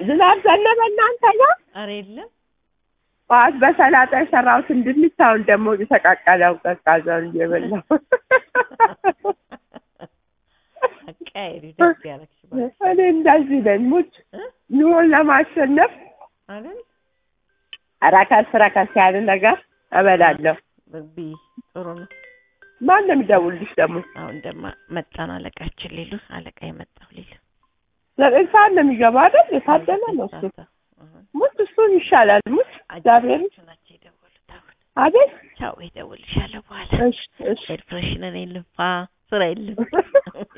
ዝናብ ዘነበ እናንተ ጋር? ኧረ የለም ጠዋት በሰላጣ የሰራሁትን ድንች አሁን ደግሞ የተቃቀለው ቀዝቃዛውን እየበላሁ አቃየሪ ደስ ያለሽ እባክሽ እኔ እንደዚህ ነኝ ሙች እ? ኑሮን ለማሸነፍ አይደል ረከስ ረከስ ያለ ነገር እበላለሁ። ብይ ጥሩ ነው። ማን ነው የሚደውልልሽ ደግሞ? አሁን ደማ መጣን አለቃችን ሊሉ አለቃ የመጣው ሊሉ ዘጠኝ ሰዓት ነው የሚገባ አይደል? የታደለ ነው እሱ። ሙች እሱን ይሻላል። ሙች እግዚአብሔር ናቸው የደወሉት። አሁን አቤት። ቻው ይደውልሻለሁ በኋላ እሺ እሺ ኤር ፍሬሽነር የለም ፋ ስራ የለም